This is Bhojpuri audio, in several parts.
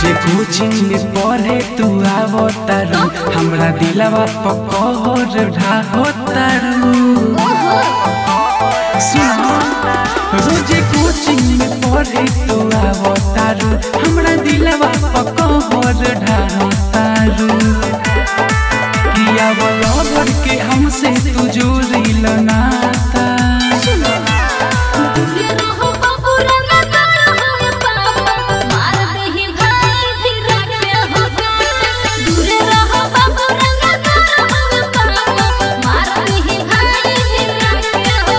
रोजे कोचिंग में पढ़े तू आवतारू हमरा दिलवा पकड़ ढाहोतारू सुनो रोजे कोचिंग में पढ़े तू आवतारू हमरा दिलवा पकड़ ढाहोतारू किया बोलो भर के हमसे तू जोड़ी नाता दूरे रहो बाबू रंगा तारा होए पापा मार देही भाई फिर के हो दूरे रहो बाबू रंगा तारा होए पापा मार देही भाई फिर के हो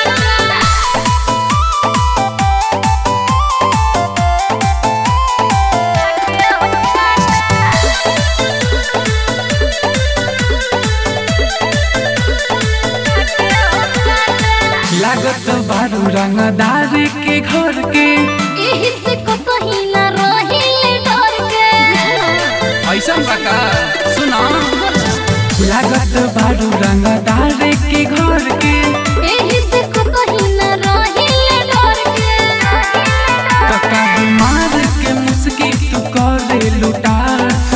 लागत बारू रंगदार के घर के एही से को कहीं ना रहिले डर के ऐसा बका सुना लागत बारू रंगदार के घर के एही से को कहीं ना रहिले डर के कका मार के मुस्की तू करे लुटाता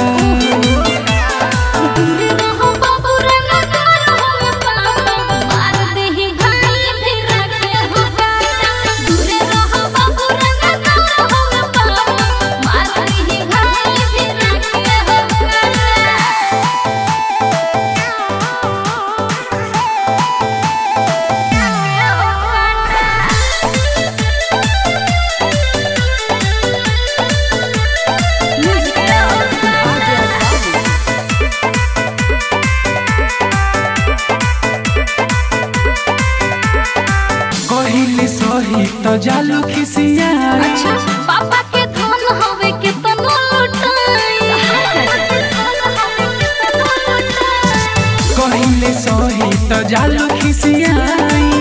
दूरे रहो बाबू रंगा तारा होए पापा मार देही भाई फिर के हो दूरे रहो बाबू रंगा तारा होए पापा मार देही भाई फिर के हो कहिले सही तो जालू खिसिया अच्छा पापा के धन हवे के तनो लुटाई कहिले सही तो जालू खिसिया